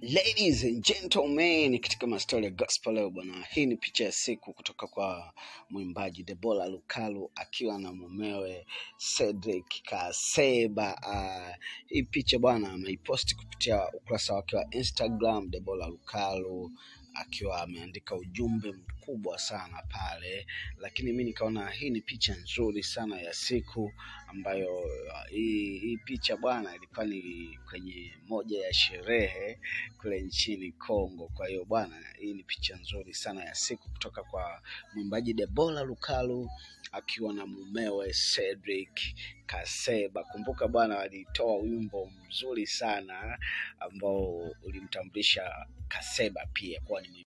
Ladies and gentlemen, katika mastori ya gospel leo bwana, hii ni picha ya siku kutoka kwa mwimbaji Debora Lukalu akiwa na mumewe Cedric Kaseba. Uh, hii picha bwana ameiposti kupitia ukurasa wake wa Instagram. Debora Lukalu akiwa ameandika ujumbe mkubwa sana pale, lakini mi nikaona hii ni picha nzuri sana ya siku ambayo uh, hii, hii picha bwana ilikuwa ni kwenye moja ya sherehe kule nchini Kongo. Kwa hiyo bwana, hii ni picha nzuri sana ya siku kutoka kwa mwimbaji Debora Lukalu akiwa na mumewe Cedric Kaseba. Kumbuka bwana, walitoa wimbo mzuri sana ambao ulimtambulisha Kaseba pia kuwa ni